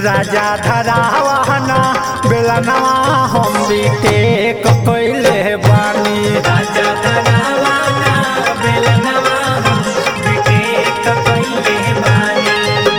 राजा धरावाना बेलनवा हम भी टेक कइले बानी राजा धरावाना बेलनवा हम विवेक कइले बानी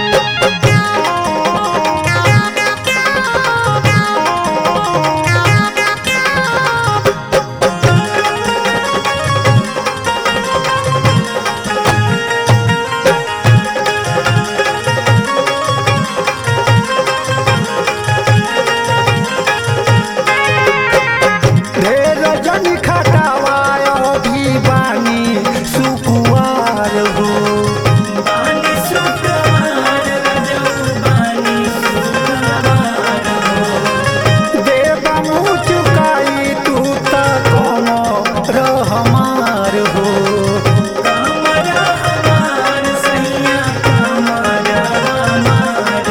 ढेर जनी खटावायो भी बानी सुकुवार हो बानी सुकुमार रजऊ बानी सुकुमार देव मुँह चुकाई तू त कोनो रहमार हो कमर हमार सैया कमर हमार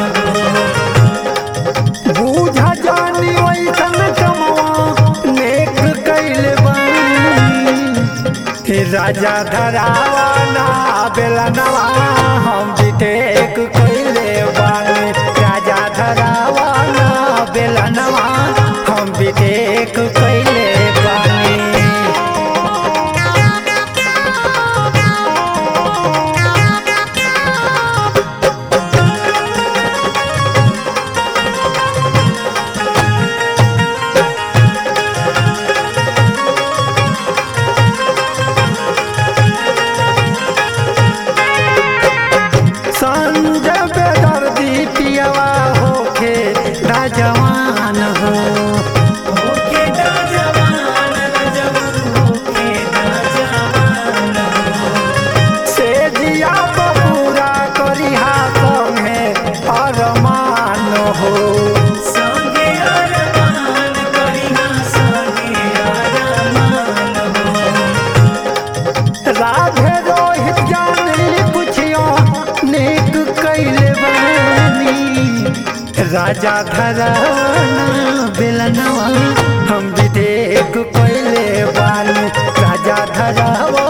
बूझा जानी वैसन कमवा नेक कैले बानी हे राजा धरावाना बेलनवा हम भी टेक कैले बानी राजा धरावाना बेलनवा हम भी टेक कैले बानी संजय बेदर्दी पियवा होके राजवान हो होके दा जवान रजऊ होके दा जवान से दिया पूरा करिहा संगे अरमान हो संगे अरमान करिहा संगे अरमान हो राधे रोहित जानी पुछियो नेक कैले बानी राजा धराना बेलनवा हम भी देख कैले बानी राजा धरावा